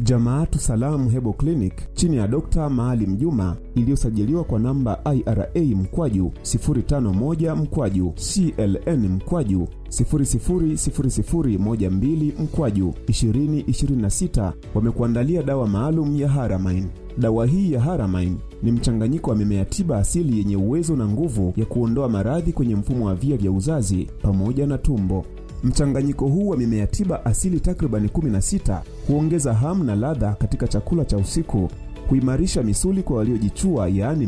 Jamaatu Salamu Hebo Clinic chini ya Dr. Maalim Juma iliyosajiliwa kwa namba IRA mkwaju 051 mkwaju CLN mkwaju 000012 mkwaju 2026 wamekuandalia dawa maalum ya Haramain. Dawa hii ya Haramain ni mchanganyiko wa mimea tiba asili yenye uwezo na nguvu ya kuondoa maradhi kwenye mfumo wa via vya uzazi pamoja na tumbo. Mchanganyiko huu wa mimea tiba asili takribani 16 huongeza hamu na ladha katika chakula cha usiku, huimarisha misuli kwa waliojichua, yaani